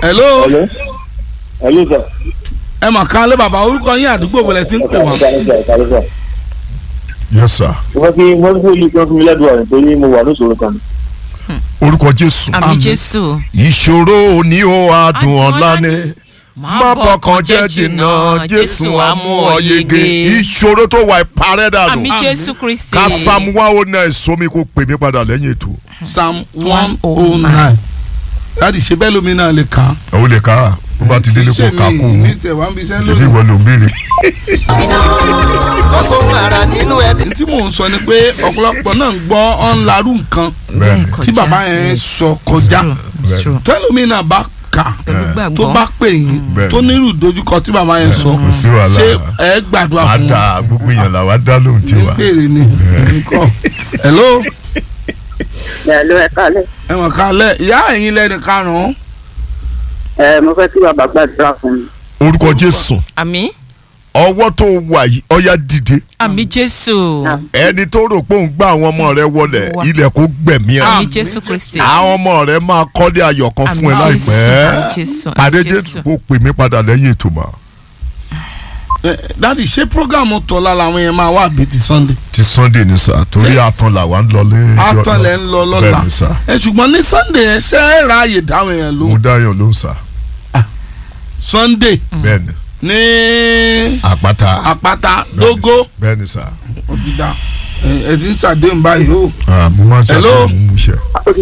hello Hello. Hello sir. ẹ mà kán lé bàbá orúkọ yín àdúgbò wọlé tí ń pè wọ́n. yes sir mo fẹ́ kí mo fẹ́ kí olú kan fún mi lẹ́dùn ọ̀rẹ́ torí mo wà lóṣòro kan. orúkọ jésù àmì jésù ìṣòro òní ó adùn Adùn ọ̀la ọ̀la ni ni. má bọkàn jẹ́ jìnnà jésù á mú ọ yege ìṣòro tó wà ìparẹ́ àmì dànù jésù kristi ká sam wá ó náà sómi kó pè mí padà lẹ́yìn ètò psalm one oh nine láti ṣe bẹ́ẹ̀ lómi náà lè kàn án. ó lè ká bó bá ti délé kó ká kó mi o ní tẹ̀ wá ń bí iṣẹ́ èmi lónìí. wọ́n ló ń béèrè. tó sóhun ara nínú ẹbí. tí mò ń sọ ni pé ọ̀pọ̀lọpọ̀ náà ń gbọ́ ọ̀nlarú nǹkan bẹ́ẹ̀ni tí bàbá yẹn sọ kọjá It's true. tẹ́lómi náà bá kà pẹ̀lú tó gbàgbọ́ bá pè yín Bẹ́ẹ̀. tó nírú ìdojúkọ tí bàbá yẹn sọ kò sí wàhálà ṣé ẹ gbàdúrà wàá fún dá gbogbo èèyàn là wàá dá lóhùn tí un wà. béèrè ni nǹkan hello Hello, ẹ kálẹ̀. ẹ mọ̀ ká lẹ̀ ìyá ẹ̀yin lẹ́nu karùn-ún ẹ mo fẹ́ kí bàbá gbàdúrà fún mi. orúkọ jésù àmì ọwọ́ tó wà yìí ọ̀yá dìde àmì jésù ẹni tó rò pé òun gbá àwọn ọmọ rẹ wọlé Wà. ilẹ̀ kó gbẹ̀mí ẹ̀ àmì jésù kristi àwọn ọmọ rẹ máa kọ́lé ayọ̀ kan fún ẹ Àmín Jésù, láìpẹ́ àmín Jésù, àmín pàdé Jésù. jésù kó pè mí padà lẹ́yìn ètò mà Ẹ, dádì ṣé programu tọ́lá làwọn yẹn máa wà bí ti sunday ti sunday ní sà torí àtàn làwa ń lọ lé. àtọ̀ lẹ̀ ń lọ lọ́la bẹ́ẹ̀ ni sà ẹ ṣùgbọ́n ní sunday ẹ ṣe é ráàyè dáhùn yẹn ló mo dáyọ̀ ló ń sà sunday bẹ́ẹ̀ ni ní àpáta àpáta bẹ́ẹ̀ ni dógó sà, bẹ́ẹ̀ ni sà ó ti dá ẹ ẹ ti ń ṣàdéhùn báyìí o. Ah, mo máa ń Hello? ṣàkóso mú iṣẹ́.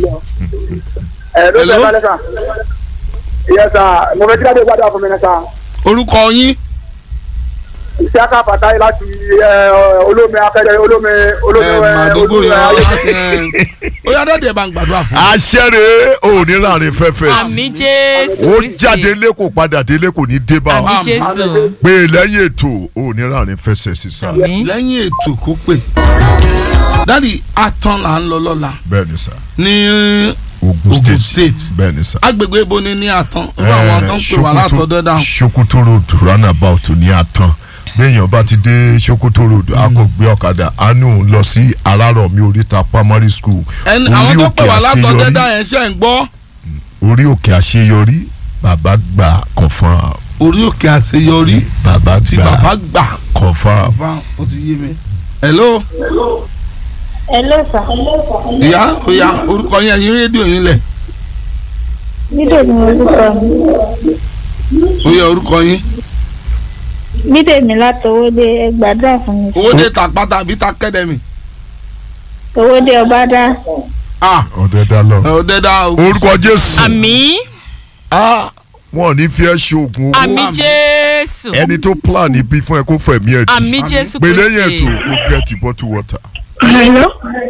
ẹ ló Hello? fẹ́ balẹ̀ sà. ìyẹn sà mo fẹ́ kí ládé gbàdúrà fún mi ní sà. orúkọ yín iṣẹ́ aká pàtàkì láti ẹ, olómi akẹ́dẹ olómi olómi ẹ ẹ, màdógó olómi yẹn ẹ, ó yá dọ́dẹ̀ bá ń gbàdúrà fún mi. àṣẹrè òní láàrin fẹ́fẹ́ àmì jésù ó kristi jáde lé kò padà délé kò ní dé bá àmì ọ jésù pé lẹ́yìn ètò òní láàrin fẹsẹ̀ sísá àmì lẹ́yìn ètò kó pè dádì atán là ń lọ lọ́la bẹ́ẹ̀ ni sà ní Ogun Ogun State State. bẹ́ẹ̀ ni sà. agbègbè ibo ni ní atán irú àwọn tó ń pè wá látọ̀dọ̀ dáhùn. Sokoto road roundabout ní àtàn béèyàn bá ti dé Sokoto road a kò gbé ọ̀kadà a ní òun lọ sí Arárọ̀mí oríta primary school ẹni orí àwọn tó òkè pè wá látọ̀dọ̀ àṣeyọrí dáhùn yẹn ṣe ń gbọ́ orí òkè àṣeyọrí bàbá gbà confam orí òkè àṣeyọrí bàbá tí gbà bàbá gbà confam bàbá ó ti yé mi. hello Hello sir. ìyá ìyá orúkọ yẹn yín rédíò yín lẹ̀ Bídèmí orúkọ mi. ó yẹ orúkọ yín Bídèmí látọwọ́dé ẹ gbàdúrà fún mi. owó dé ta pátá àbí ta kẹ́dẹ̀mì. Owódé ọbádá. ah ọ̀dẹ̀ dá lọ. ẹ ò dé dá o. orúkọ Jésù àmì ah wọn ò ní fi ẹ́ ṣoògùn owó àmì jésù ẹni tó plan ibi fún ẹ kó fẹ̀mí ẹ̀ àmì jésù pé lẹ́yìn kristi ètò kó get bottle water. Hello.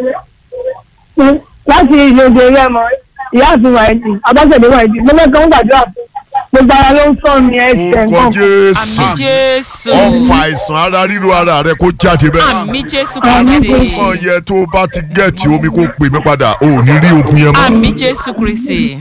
Láti ìlòdì eré ọmọ ìyá àti wàìdì, Abáṣẹ̀dé wàìdì, mo fẹ́ kàn gbàdúrà fún. Gbogbo ara ló ń sọ mi ẹsẹ̀ orúkọ nǹkan. Jésù àmì jésù ọfà àìsàn ara ríro ara rẹ kó jáde bẹ́ẹ̀. àmì jésù Àmín kristi fún yẹ tó o bá ti gẹ̀ẹ́tì omi kó pè mí padà o ò ní rí ogun yẹn mọ́. àmì jésù kristi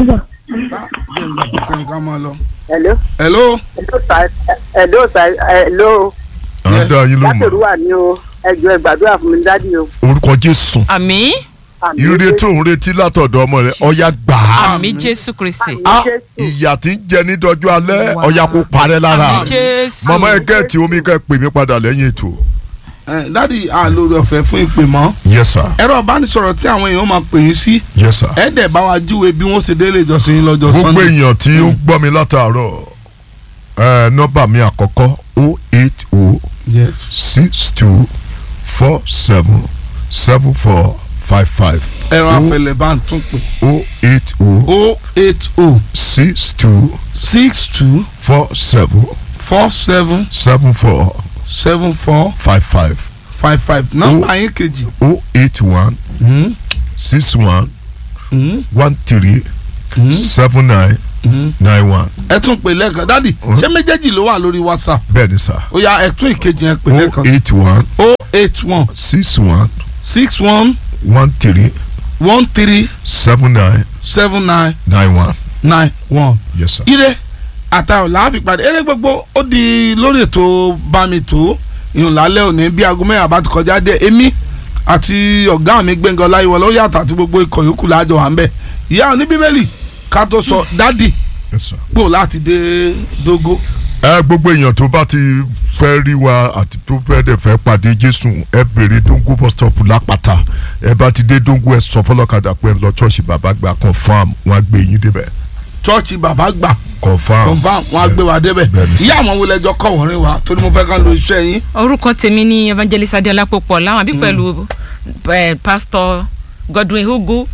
ká máa lọ. hello hello hello sà hello sà hello à ń dá yín ló látòrú mọ̀ wà ní o ẹjọ ẹ gbàdúrà fún mi dádì o. orúkọ Jésù àmì Àmín ìrere tó ń retí látọ̀dọ̀ ọmọ rẹ ọ̀yá gbà á. àmì jésù kristi á ìyà tí ń jẹ ní dọjú alẹ́ ọ̀yá kó parẹ́ lára àmì jésù màmá ẹ gẹ̀ẹ́tì omi kẹ́ pè mí padà lẹ́yìn ètò. ẹ dádì àlórí ọ̀fẹ́ fún ìpè mọ́ yes sir ẹ̀rọ ìbánisọ̀rọ̀ tí àwọn èèyàn máa pè yín sí yes sir. ẹ dẹ̀ bá wa júwe bí wọ́n ṣe délé ìjọsìn yín lọ́jọ́ gbogbo sunday. èèyàn tí ó gbọ́ mi látàárọ̀ ẹ nọ́mbà mi àkọ́kọ́ o eight o yes. six two four seven seven four five five ẹ̀rọ afẹlẹ̀ bá ń tún pè. o eight o o eight o six two six two four seven four seven seven four seven four five five five five nọ́mbà yín kejì. o eight one six one one three seven nine nine one ẹ tún pè lẹ́ẹ̀kan dádì ṣé méjèèjì ló wà lórí whatsapp bẹ́ẹ̀ ni sà ó yá ẹ tún ìkejì yẹn pè o lẹ́ẹ̀kan eight one o eight one six one six one one three one three seven nine seven nine nine one nine one. yes sir. ire àtàwọn làáfi pàdé eré gbogbo ó di lórí ètò bámi tó ìhùn lálẹ́ òní bí aago mẹ́rin àbá ti kọjá dé èmi àti ọ̀gá mi Gbẹ́ngà Ọláyíwọlá ó yàtọ̀ àti gbogbo ikọ̀ yòókù láàjọ wà ń bẹ̀ ìyá oní bíbélì ká tó sọ dádì Yes, sir. gbò láti dé dógó ẹ gbogbo èèyàn tó bá ti fẹ́ rí wa àti tó fẹ́ dẹ̀ fẹ́ pàdé jésù ẹ bèrè dongo bus stop lápáta ẹ bá ti dé dongo ẹ sọ fọlọ́kadà pé ẹ lọ ṣọ́ọ̀ṣì bàbá gbà confam wọn á gbé yín débẹ̀ chọ́ọ̀chì bàbá gbà confam confam wọn á gbé wa débẹ̀ Bẹ́ẹ̀ni sir. ìyá àwọn wo lẹjọ kọ̀ wọ́n rìn wa torí mo fẹ́ kán lo iṣẹ́ yín orúkọ tèmi ní evangelist adéọlá pọpọ láwọn àbí pẹ̀lú eh, pastor godwin hugu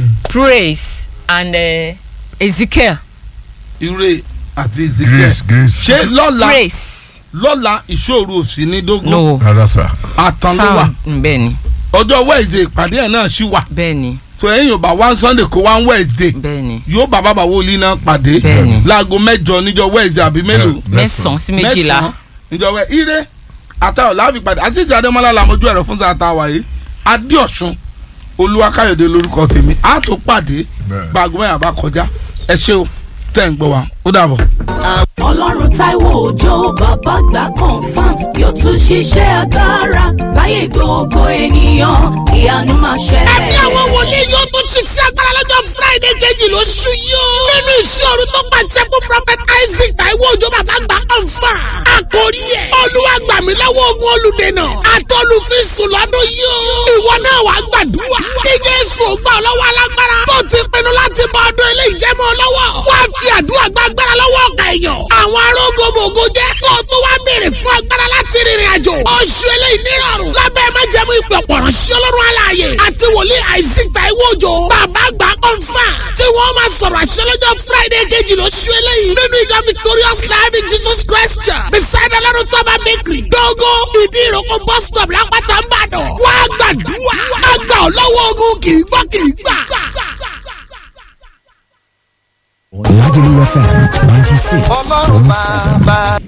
praise and eh, ezekiel ire àti ezekiel grace grace ṣé lọ́la praise lọ́la ìṣòro òsì ní dógó no rárá sà àtàn ló wà sound bẹ́ẹ̀ ni ọjọ́ wednesday ìpàdé ẹ̀ náà ṣì wà bẹ́ẹ̀ ni tó ẹ̀yìn ò bá wá sunday kó wá wednesday bẹ́ẹ̀ ni yóò bá bàbá wòlíì náà pàdé Bẹ́ẹ̀ni. láago mẹ́jọ níjọ́ wednesday àbí mélòó mẹ́sàn-án sí méjìlá mẹ́sàn-án níjọ́ wẹ́ ire àtàwọn láàfin pàdé àtìsí adémọlá làmójú ẹ̀rọ fún sáà táwa yìí adéọ̀sùn olúwakáyọ̀dé lórúkọ tèmi á tó pàdé Bẹ́ẹ̀. gbàgbọ́ mẹ́rin àbá kọjá ẹ ṣé o tẹ̀ ń gbọ́ wa ó dàbọ̀. ọlọ́run táíwò òjò bàbá gbà confam yóò tún ṣiṣẹ́ agbára láyé gbogbo ènìyàn ìyanu máa ṣẹlẹ̀. ẹ̀mí àwọn wòlíì yóò tún ṣiṣẹ́ agbára lọ́jọ́ friday kejì lóṣù yìí o. nínú ìṣòro tó pàṣẹ fún prophet isaac taiwo òjò bàbá gbà ọ̀fà. àkórí ẹ̀ olúwa gbà mí lọ́wọ́ ogun olùdènà àtọ́lùfíìsùn lọ́dún yìí o. ìwọ náà wàá gbàdúrà. kí jésù gbà ọ́ lọ́wọ́ alágbára. tó ti pinnu láti bọ ọdún ilé ìjẹ́mọ́ lọ́wọ́. wá fi àdúrà gba agbára lọ́wọ́ ọ̀gá èèyàn. àwọn arógbogbò jẹ́ kó o tó wá béèrè fún agbára láti rìnrìn àjò. oṣù eléyìí nírọ̀rùn. lábẹ́ májẹ̀mú ìpè ọ̀pọ̀rọ̀ sí ọlọ́run aláàyè. àti wòlíì isaac taiwo òjò. bàbá àgbà kọ́ńfà. tí wọ́n máa sọ̀rọ̀ àṣẹ lọ́jọ́ friday kejì lóṣù eléyìí. nínú ìjọ victorious life in jesus christ church. beside ọlọ́run tọ́ba bakery. dógó ìdí ìrókò bus stop lápáta ń bàdàn. wá gbàdúrà. àgbà ọlọ́wọ́ ogun kì í gbọ́ kì í gbà. Lagelu FM 96.7. ọlọ́run bàbá